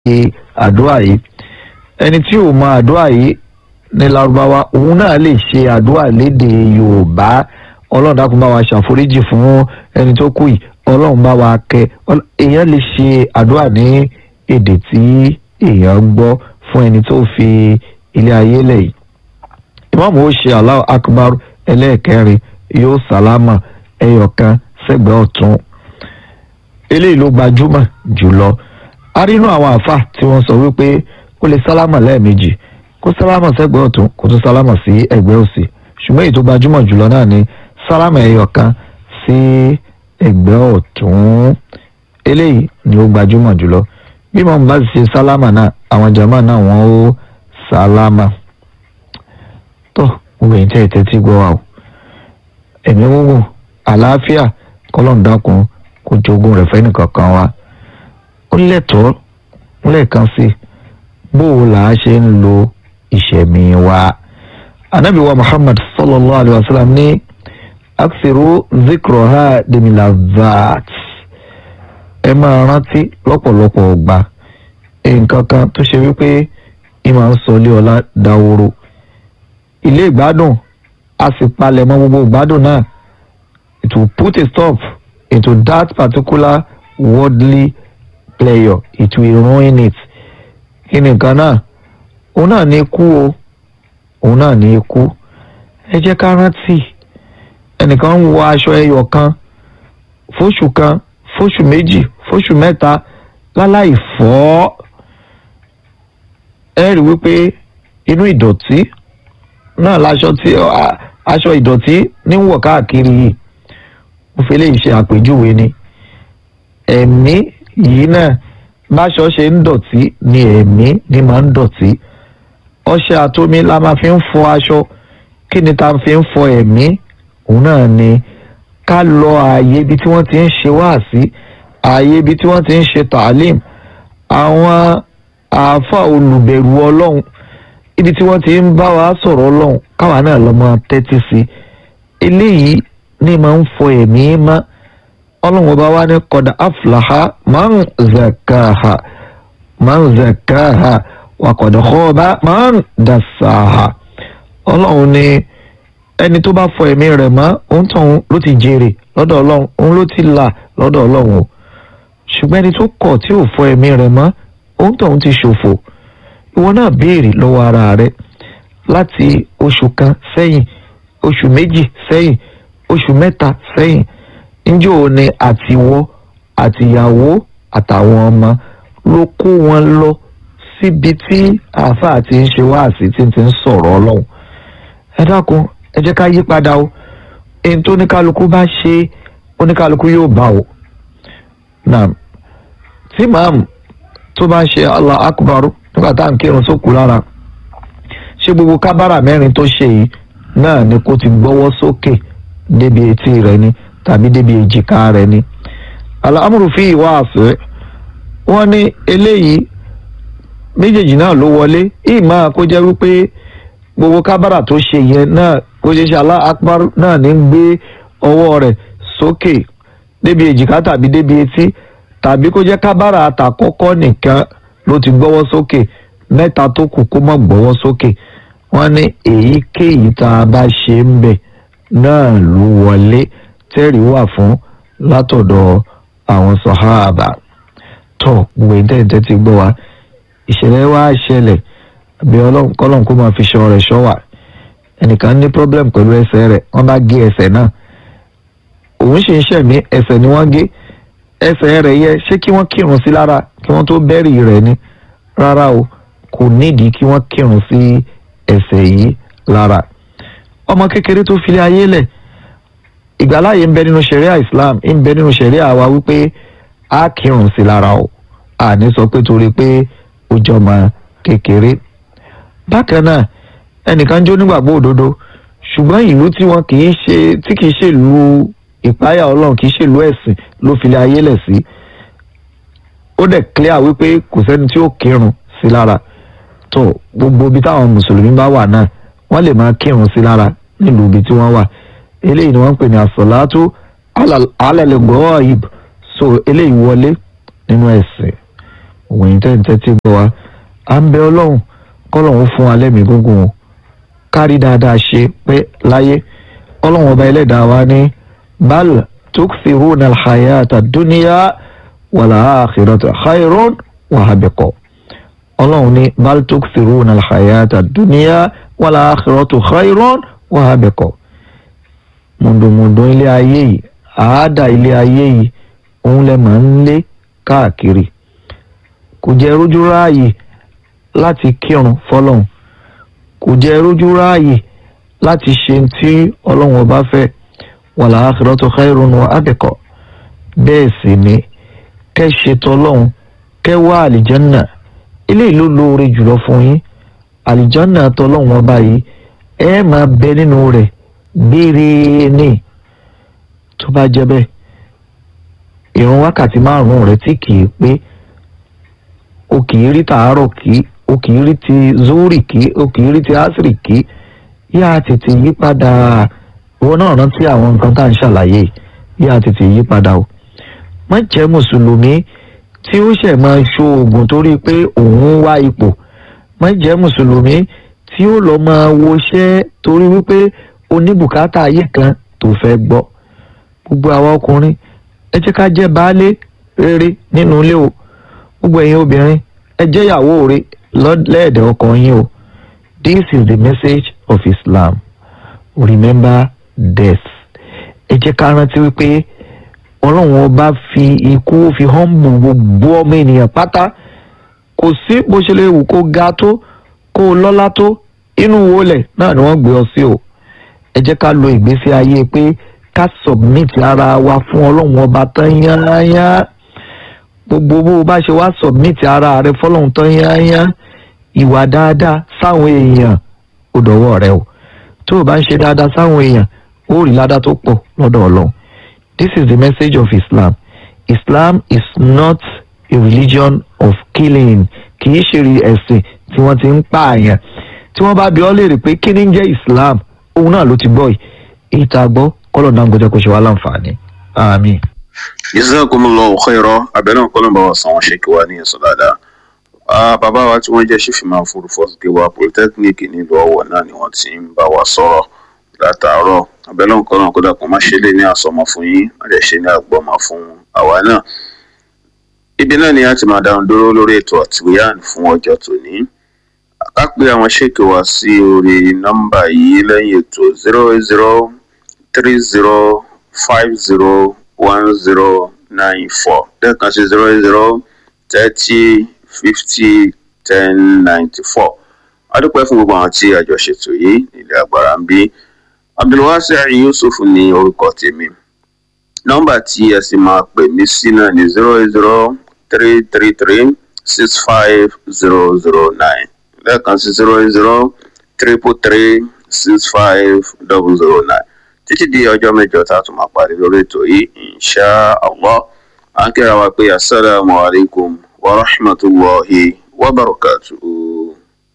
ṣe àdúrà yìí ẹni tí ò mọ àdúrà yìí ní Lárúbáwá òun náà lè ṣe àdúrà lédè Yorùbá Ọlọ́run dákun bá wa ṣàforíjì fún ẹni tó kú yìí Ọlọ́run bá wa kẹ́ èèyàn lè ṣe àdúrà ní èdè tí èèyàn gbọ́ fún ẹni tó fi ilé ayé lẹ̀ yìí ìmáàmù ó ṣe Allahu Akbar ẹlẹ́ẹ̀kẹrin yóò sálámà ẹyọkan sẹ́gbẹ̀ẹ́ ọ̀tún eléyìí ló gbajúmọ̀ jùlọ a rí inú àwọn àfà tí wọ́n sọ wípé ó lè sálámà lẹ́ẹ̀mejì kó sálámà sẹ́gbẹ̀ẹ́ ọ̀tún kó tún sálámà sí ẹ̀gbẹ́ òsì ṣùgbọ́n èyí tó gbajúmọ̀ jùlọ náà ni sálámà ẹyọkan sí ẹ̀gbẹ́ ọ̀tún eléyìí ni ó gbajúmọ̀ jùlọ bí mo bá ṣe sálámà náà àwọn jàmá náà wọ́n ó sálámà tó gbogbo èyí tẹ́ ẹ tẹ́tí gbọ́ wa o ẹ̀mí gúngùn àlàáfíà kọ́lọ́ọ̀dákun kó jogún rẹ̀ fẹ́nìkankan wa ó lẹ́tọ̀ọ́ lẹ́ẹ̀kan sí bó o là á ṣe ń lo ìṣẹ̀mí wa anabi wa muhammad sallallahu alayhi wa sallam ní aksiru zikroha demilazat ẹ máa rántí lọ́pọ̀lọpọ̀ ọgbà nǹkan kan tó ṣe wípé ìmọ̀ ń sọ ilé ọlá dáwóró ilé ìgbádùn a sì palẹ̀ mọ́ gbogbo ìgbádùn náà it will put a stop into that particular worldly player it will ruin it kí ni nǹkan náà òun náà ní ikú o òun náà ní ikú ẹ jẹ́ ká rántí ẹnìkan ń wọ aṣọ ẹyọ kan fóṣù kan fóṣù méjì fóṣù mẹ́ta láláì fọ̀ ẹ rí wípé inú ìdọ̀tí náà láṣọ tí aṣọ ìdọ̀tí ní wọ̀ káàkiri yìí mo fi léyìí ṣe àpèjúwe ni ẹ̀mí yìí náà báṣọ ṣe ń dọ̀tí ni ẹ̀mí ni máa ń dọ̀tí ọṣẹ àtomi la máa fi ń fọ aṣọ kí ni ta fi ń fọ ẹ̀mí òun náà ni ká lọ ààyè ibi tí wọ́n ti ń ṣe wáàsí ààyè ibi tí wọ́n ti ń ṣe tàlím àwọn àáfà olùbẹ̀rù ọlọ́run ibi tí wọ́n ti ń bá wa sọ̀rọ̀ ọlọ́run káwa náà lọ máa tẹ́tí sí eléyìí ní máa ń fọ ẹ̀mí mọ́ ọlọ́run ọba wa ní kọ́dà aflaha man zakaha man zakaha wa qad khaba man dasaha ọlọ́run ní ẹni tó bá fọ ẹ̀mí rẹ̀ mọ́ òun tóun ló ti jèrè lọ́dọ̀ ọlọ́run òun ló ti là lọ́dọ̀ ọlọ́run o ṣùgbọ́n ẹni tó kọ̀ tí ò fọ ẹ̀mí rẹ̀ mọ́ òun tóun ti ṣòfò ìwọ náà béèrè lọ́wọ́ ara rẹ láti oṣù kan sẹ́yìn oṣù méjì sẹ́yìn oṣù mẹ́ta sẹ́yìn níjọ́ ò ní àtiwọ́ àtìyàwó àtàwọn ọmọ ló kó wọn lọ síbi tí àáfàá ti ń ṣe wáàsí tí ti ń sọ̀rọ̀ ọlọ́run ẹ dákun ẹ jẹ́ ká yí padà o èyí tó oníkálukú bá ṣe oníkálukú yóò bá o náà tí màámu tó bá ń ṣe Allah akbar nígbà tá à ń kírun sókù lára ṣé gbogbo kábàrà mẹ́rin tó ṣe yìí náà ni kó ti gbọ́wọ́ sókè débi etí rẹ̀ ni tàbí débi èjìká rẹ̀ ni al-amru fi wa'si wọ́n ní eléyìí méjèèjì náà ló wọlé ìmọ̀ kó jẹ́ wípé gbogbo kábàrà tó ṣe yẹn náà kó ṣe ṣe Allah akbar náà ní gbé ọwọ́ rẹ̀ sókè débi èjìká tàbí débi etí tàbí kó jẹ́ kábàrà àtàkọ́kọ́ nìkan ló ti gbọ́wọ́ sókè mẹ́ta tó kù kó má gbọ́wọ́ sókè wọ́n ní èyíkéyìí tá a bá ṣe ń bẹ̀ náà ló wọlé tẹ́rì wà fún látọ̀dọ̀ àwọn sọ̀háàbà tó gbogbo ìtẹ́ǹtẹ́ ti gbọ́ wa ìṣẹ̀lẹ̀ wa ṣẹlẹ̀ bí ọlọ́run kó máa fi ṣọ́ rẹ̀ ṣọ́ wà ẹnìkan ní problem pẹ̀lú ẹsẹ̀ rẹ̀ wọ́n bá gé ẹsẹ̀ náà òun ṣe ń ṣẹ̀mí ẹsẹ̀ ni wọ́n gé ẹsẹ̀ rẹ̀ yẹ ṣé kí wọ́n kírun sí lára kí wọ́n tó bẹ́rì rẹ̀ ni rárá o kò nídìí kí wọ́n kírun sí ẹsẹ̀ yìí lára ọmọ kékeré tó filé ayé lẹ̀ ìgbàláyé ń bẹ nínú ṣẹ̀ríà Islam ń bẹ nínú ṣẹ̀ríà wa wípé a kírun sí lára o àní sọ pé torí pé ó jọmọ kékeré bákan náà ẹnìkan jó nígbàgbọ́ òdodo ṣùgbọ́n ìlú tí wọn kì í ṣe tí kì í ṣe ìlú ìpáyà Ọlọ́run kì í ṣe ìlú ẹ̀sìn ló filé ayé lẹ̀ sí ó dẹ̀ clear wípé kò sẹ́ni tí ó kírun sí lára tó gbogbo ibi táwọn mùsùlùmí bá wà náà wọ́n lè máa kírun sí lára nílùú ibi tí wọ́n wà eléyìí ni wọ́n ń pè ní àsọ̀látú alẹ́lẹ́gbọ́ ìb so eléyìí wọlé nínú ẹ̀sìn òwòyìn tẹ́ǹtẹ́ tí gbọ́ wa à ń bẹ ọlọ́run kọ́lọ́run fún wa lẹ́mìí gúngùn o kárí dáadáa ṣe pé láyé ọlọ́run ọba ẹlẹ́dàá wa ní bal tukfiruna alhayata dunya wal akhiratu khairun wa abqa ọlọ́run ní bal tukfiruna alhayata dunya wal akhiratu khairun wa abqa mùndùmùndùn ilé ayé yìí àádà ilé ayé yìí òun lẹ máa ń lé káàkiri kò jẹ́ rójú ráàyè láti kírun fọlọ́run kò jẹ́ rójú ráàyè láti ṣe tí ọlọ́run ọba fẹ́ wal akhiratu khairun wa abqa bẹ́ẹ̀ sì ni kẹ́ ṣe tọlọ́run kẹ́ wá àlìjánà eléyìí ló lóore jùlọ fún yín àlìjánà tọlọ́run ọba yìí ẹ máa bẹ nínú rẹ̀ gbére ní tó bá jẹ́ bẹ́ẹ̀ ìrun wákàtí márùn-ún rẹ̀ tí kì í pé o kì í rí tàárọ̀ kí o kì í rí ti zuri kí o kì í rí ti asiri kí yá tètè yí padà ìwọ náà rántí àwọn nǹkan tá à ń ṣàlàyé yá tètè yí padà o má jẹ́ mùsùlùmí tí ó ṣẹ̀ máa ṣoògùn torí pé òun ń wá ipò má jẹ́ mùsùlùmí tí ó lọ máa woṣẹ́ torí wípé oníbùkátà ayé kan tó fẹ́ gbọ́ gbogbo àwa ọkùnrin ẹ jẹ́ ká jẹ́ baálé rere nínú ilé o gbogbo ẹ̀yin obìnrin ẹ jẹ́ ìyàwó rere lẹ́ẹ̀dẹ̀ ọkọ yín o this is the message of Islam remember death ẹ jẹ́ ká rántí wípé ọlọ́run ọba fi ikú fi hànbù gbogbo ọmọ ènìyàn pátá kò sí bó ṣe lè wù kó ga tó kó lọ́lá tó inú wọlẹ̀ náà ni wọ́n gbé ọ sí o ẹ jẹ́ ká lo ìgbésí ayé pé ká submit ara wa fún ọlọ́run ọba tán yányá gbogbo bó o bá ṣe wá submit ara rẹ fọlọ́run tán yányá ìwà dáadáa sáwọn èèyàn ó dọ̀wọ́ rẹ o tó o bá ń ṣe dáadáa sáwọn èèyàn ó rí ládá tó pọ̀ lọ́dọ̀ ọlọ́run this is the message of Islam Islam is not a religion of killing kì í ṣe ẹ̀sìn tí wọ́n ti ń pààyàn tí wọ́n bá bi ọ́ léèrè pé kí ni ń jẹ́ Islam òun náà ló ti gbọ́ yìí èyí tá a gbọ́ kọ́lọ̀ náà ń gbọ́dọ̀ kó ṣe wá láǹfààní àmín. jazakumullahu khairan abẹ́rẹ́ nǹkan náà bá wa san wọn ṣe kí wá ní ẹ̀sọ́ dáadáa. bàbá wa tí wọ́n jẹ́ ṣífìmọ̀ fúrufú gíwá polytechnic nílùú ọ̀wọ̀ náà ni wọ́n ti ń bá wa sọ̀rọ̀ látàárọ̀ abẹ́rẹ́ nǹkan náà kódà kó má ṣe lé ní àsọmọ fún yín má lè ṣe ní àgbọ̀mọ fún àwa náà. ibi náà ni a ti máa dáhùn dúró lórí ètò àtìwéyàn fún ọjọ́ tòní ká pé àwọn ṣèkì wá sí orí nọ́mbà yìí lẹ́yìn ètò zero zero three zero five zero one zero nine four lẹ́ẹ̀kan sí zero zero thirty fifty ten ninety four adúpẹ́ fún gbogbo àwọn tí àjọ ṣètò yìí nílẹ̀ agbára ń bí abdulwasi yusuf ní orúkọ tèmi nọ́mbà tí ẹ sì máa pè mí sí náà ní zero zero three three three six five zero zero nine lẹ́ẹ̀kan sí zero zero triple three six five double zero nine títí di ọjọ́ mẹ́jọ tá a tún máa parí lórí ètò yìí insha allah à ń kíra wa pé asalaamu alaykum wa rahmatulahi wa barakatuhu.